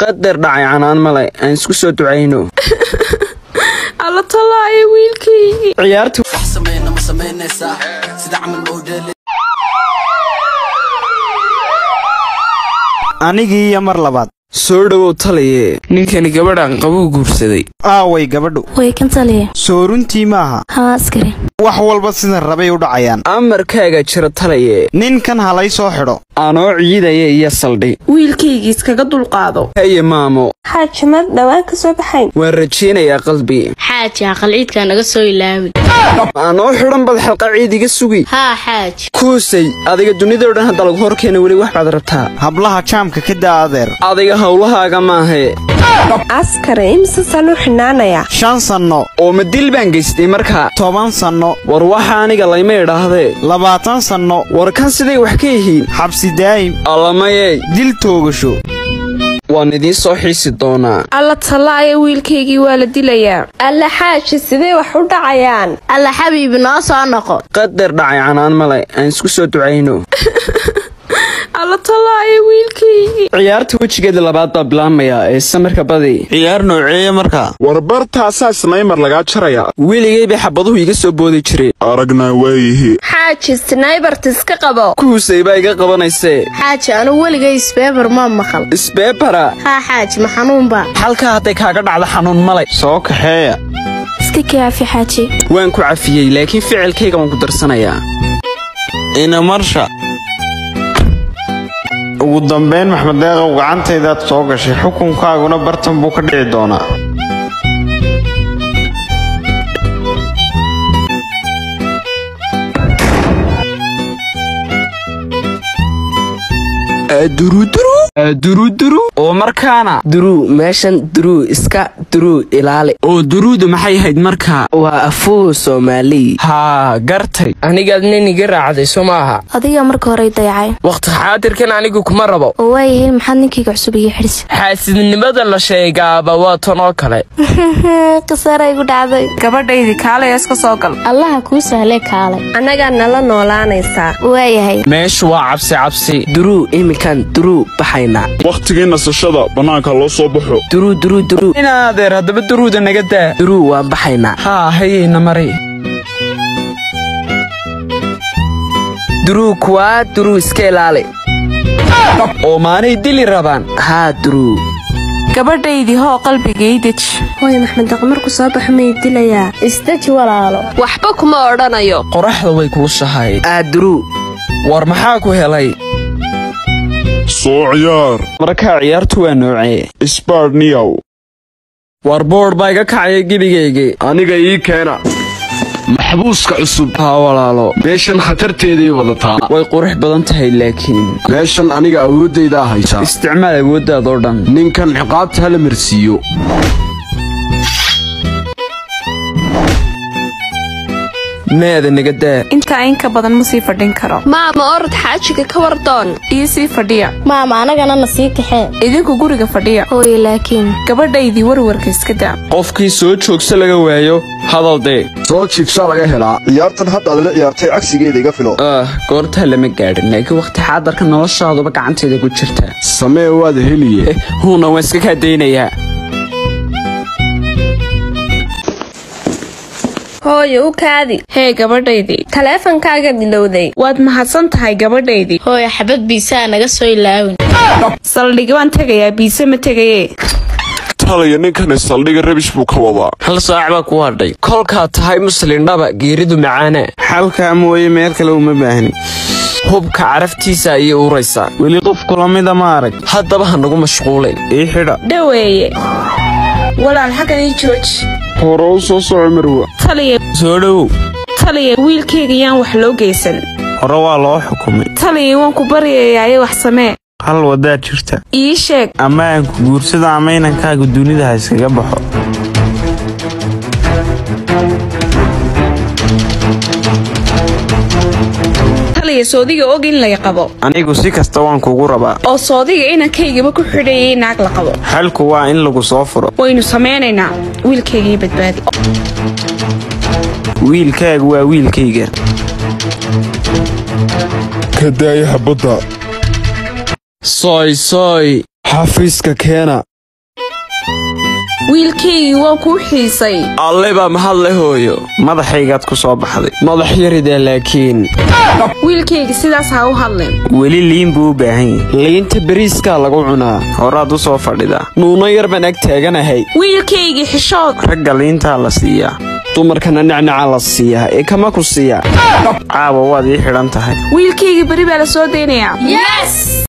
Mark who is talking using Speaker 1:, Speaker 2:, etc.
Speaker 1: qadar dhacay canaan male aan isku soo ducayno
Speaker 2: alla tallaayo wiilkaygii
Speaker 1: ciyaarta
Speaker 3: anigii iyo mar labaad
Speaker 1: soo dhowow taliye
Speaker 4: ninkani gabadhan qabuu guursaday
Speaker 3: aaway gabadhu
Speaker 5: way kan taliya
Speaker 3: soo runtii maaha
Speaker 5: haa askari
Speaker 3: wax walba sida rabay u dhacayaan
Speaker 1: amarkaaga jira taliye
Speaker 3: ninkan halay soo xidho
Speaker 1: anoo ciidaya iyo saldhi
Speaker 2: wiilkaygii iskaga dulqaado
Speaker 1: haye maamo
Speaker 2: xaaji mad dhowaan ka soo baxayn
Speaker 1: waan rajaynayaa qalbi
Speaker 6: xaaji aqal ciidkaa naga soo ilaawin
Speaker 1: anoo xidhan bad xalqa ciid iga sugi
Speaker 6: haa xaaji
Speaker 1: kuusay adiga dunidao dhan hadda lagu horkeena weli wax baad rabtaa
Speaker 3: hablaha jaamka ka daa adeer
Speaker 1: adiga howlahaaga maahe
Speaker 2: askari imse sanuu xidhnaanayaa
Speaker 3: shan sanno
Speaker 1: oo ma dil baan geystay markaa
Speaker 3: toban sanno
Speaker 1: war waxa aniga layma idhaahdee
Speaker 3: labaatan sanno
Speaker 1: war kan siday wax ka yihiin
Speaker 3: xabsi daa'im
Speaker 1: allamayey
Speaker 3: dil toogasho
Speaker 1: waan idiin soo xiisi doonaa
Speaker 2: alla tallaayo wiilkaygii waa la dilayaa alla xaaji sidee wax u dhacayaan
Speaker 6: alla xabiibi noo soo noqo
Speaker 1: qadar dhacay canaan male aan isku soo ducayno
Speaker 2: alla tallaayo wiilkaygii
Speaker 1: ciyaarta wejigeeda labaad baa bilaabmaya ee samirka badi
Speaker 3: ciyaar nooceeya markaa
Speaker 7: warbartaasaa snaymar lagaa jaraya
Speaker 1: weligay bay xabaduhu iga soo boodi jireen
Speaker 7: aragnaa waayihi
Speaker 2: xaaji snaybarta iska qabo
Speaker 1: kuusay baa iga qabanaysee
Speaker 6: xaaji anugu weligay isbeebar ma maqal
Speaker 1: isbeebara
Speaker 6: haa xaaji ma xanuunba
Speaker 1: halkaa hadday kaaga dhacdo xanuun malay
Speaker 3: soo kaxeeya
Speaker 5: iska kaafi xaaji
Speaker 1: waan ku cafiyey laakiin ficilkayga waan ku darsanayaa
Speaker 3: ina marsha ugu dambayn maxmed deeqow gacantaydaad soo gashay xukunkaaguna bartan buu ka dhici doonaa
Speaker 1: duruduru oo markaana
Speaker 4: duruu meeshan duruu iska duruu ilaali
Speaker 1: oo duruudu maxay ahayd markaa
Speaker 4: waa afuhu soomaaliy
Speaker 1: haa gartay
Speaker 4: anigaad nin iga raacday soo maaha
Speaker 5: adiga marka horey dayacay
Speaker 4: wakhti xaadirkan anigu kuma rabo
Speaker 5: oo waayahay maxaad ninkayga cusub iyo xidhsi
Speaker 4: xaasidnimada la sheegaaba waa tan oo kale
Speaker 5: khasaara igu dhacday
Speaker 2: gabadhaydii kaalaya iska soo gal
Speaker 6: allaha kuu sahlee kaalay
Speaker 2: annagaa nala noolaanaysaa
Speaker 5: waayahay
Speaker 1: meeshu waa cabsi cabsi
Speaker 4: duruu iminkan duruu baxaynaa
Speaker 7: wakhtigii nasashada bannaanka loo soo baxo
Speaker 4: duruu duruu duruu
Speaker 1: inaadeer haddaba duruuda naga daa
Speaker 4: duruu waan baxaynaa
Speaker 1: haa hayayna mari
Speaker 4: duruu kuwaa duruu iska ilaali
Speaker 1: oo maanay dili rabaan
Speaker 4: haa duruu
Speaker 2: gabadhaydii hoo qalbigay deji hooy maxmed daq markuu soo baxo may dilayaa
Speaker 6: isdeji walaalo
Speaker 2: waxba kuma odhanayo
Speaker 1: qoraxda way kuushahay
Speaker 4: aa duruu
Speaker 1: war maxaa ku helay
Speaker 7: soo ciyaar
Speaker 1: markaa ciyaartu waa noocee
Speaker 7: isbaadhniyaw
Speaker 1: war boodh baa iga kacaya gebigaygii
Speaker 8: aniga ii keena maxbuuska cusub
Speaker 1: haa walaalo
Speaker 8: meeshan khatarteeday wadataa
Speaker 1: way qurux badan tahay laakiin
Speaker 8: meeshan aniga awooddaydaa haysa
Speaker 1: isticmaal awooddaadoo dhan
Speaker 8: ninkan ciqaabta hala marsiiyo
Speaker 1: meeda naga daa
Speaker 2: intaa inka badan ma sii fadhin karo maama orod xaajiga ka wardoon iyo sii fadhiya
Speaker 6: maama anagana na sii kaxee
Speaker 2: idinku guriga fadhiya
Speaker 5: hooye laakiin
Speaker 2: gabadhaydii warwarka iska daa
Speaker 1: qofkii soo joogsa laga waayo hadal dee
Speaker 8: soo jiibsha laga helaa
Speaker 9: ciyaartan hadda aad la ciyaartay cagsigeeda iga filo
Speaker 1: ah goortaa lama gaadhin laakiin wakhti xaadarka noloshaaduba gacanteeda ku jirta
Speaker 8: samee waad heliye
Speaker 1: eh huuna waan iska kaa daynayaa
Speaker 2: hooye u kaadi hee gabadhaydii taleefankaaga dilowday waad mahadsan tahay gabadhaydii
Speaker 6: hooya xabad biisaa naga soo ilaawin
Speaker 2: saldhigi waan tegayaa biise ma tegaye
Speaker 7: talaya ninkani saldhiga rabish buu ka wadaa
Speaker 4: hal saac baa ku hadhay
Speaker 1: kolkaa tahay muslindhaba geeridu macaana
Speaker 3: xalkaa mooye meel kale uma baahni
Speaker 1: hubka caraftiisa ayay uraysaa
Speaker 3: weli qof kula mida ma arag
Speaker 1: haddaba ha nagu mashquulin
Speaker 3: ii xidha
Speaker 2: dhaweeye walaal xaggan ii jooji
Speaker 7: hore u soo soco marwa
Speaker 2: taliya
Speaker 1: soo dhowow
Speaker 2: taliya wiilkayga yaan wax loo geysan
Speaker 3: hore waa loo xukumay
Speaker 2: taliya waan ku baryayaaye wax samee
Speaker 3: hal waddaa jirta
Speaker 2: ii sheeg
Speaker 3: ama aan ku guursada ama inankaaga dunida ha iskaga baxo
Speaker 2: taliya soodiga og in lay qabo
Speaker 3: anigu si kasta waan kugu rabaa
Speaker 2: oo soodiga inankaygaba ku xidhayay naag la qabo
Speaker 3: xalku waa in lagu soo furo
Speaker 2: waynu samaynaynaa wiilkaygii badbaadi
Speaker 3: wiilkaagu waa wiilkayga
Speaker 7: ka daaya xabadda
Speaker 1: sooy sooy
Speaker 7: xafiiska keena
Speaker 2: wiilkaygii waa kuu xiisay
Speaker 1: alle baa mahadle hooyo
Speaker 3: madaxaygaad ku soo baxday
Speaker 1: madax yarida laakiin
Speaker 2: wiilkayga sidaas ha u hadlin
Speaker 3: weli liin buu u baahan yahay
Speaker 1: liinta beriiskaa lagu cunaa
Speaker 3: horaad u soo fadhidaa
Speaker 1: nuuno yar baan ag taaganahay
Speaker 2: wiilkaygii xishood
Speaker 3: ragga liintaa la siiyaa
Speaker 1: dumarkana nacnaca la siiyaa ee kama ku siiyaa
Speaker 3: caawa waad ii xidhan tahay
Speaker 2: wiilkaygii beri baa la soo daynayaa